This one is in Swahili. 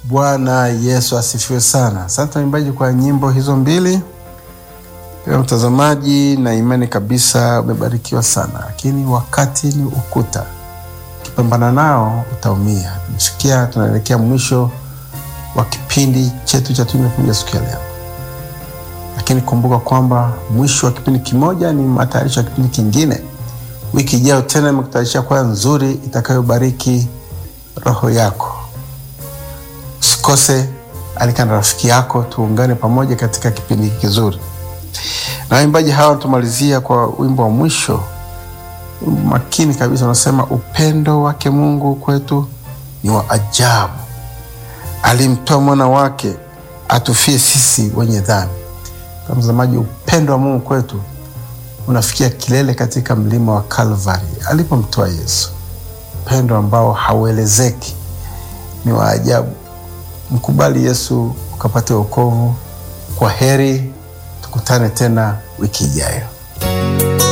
Bwana Yesu asifiwe sana. Asante waimbaji kwa nyimbo hizo mbili. Ewe mtazamaji, na imani kabisa umebarikiwa sana, lakini wakati ni ukuta, ukipambana nao utaumia. Tumesikia tunaelekea mwisho wa kipindi chetu cha Tunu Kuja siku ya leo, lakini kumbuka kwamba mwisho wa kipindi kimoja ni matayarisho ya kipindi kingine. Wiki ijayo tena imekutayarishia kwaya nzuri itakayobariki roho yako. Usikose, alika na rafiki yako, tuungane pamoja katika kipindi kizuri. Na waimbaji hawa tumalizia kwa wimbo wa mwisho, wimbo makini kabisa, unasema upendo wake Mungu kwetu ni wa ajabu, alimtoa mwana wake atufie sisi wenye dhambi. Kwa mtazamaji, upendo wa Mungu kwetu unafikia kilele katika mlima wa Kalvari alipomtoa Yesu, upendo ambao hauelezeki, ni wa ajabu. Mkubali Yesu ukapate wokovu. Kwa heri, tukutane tena wiki ijayo.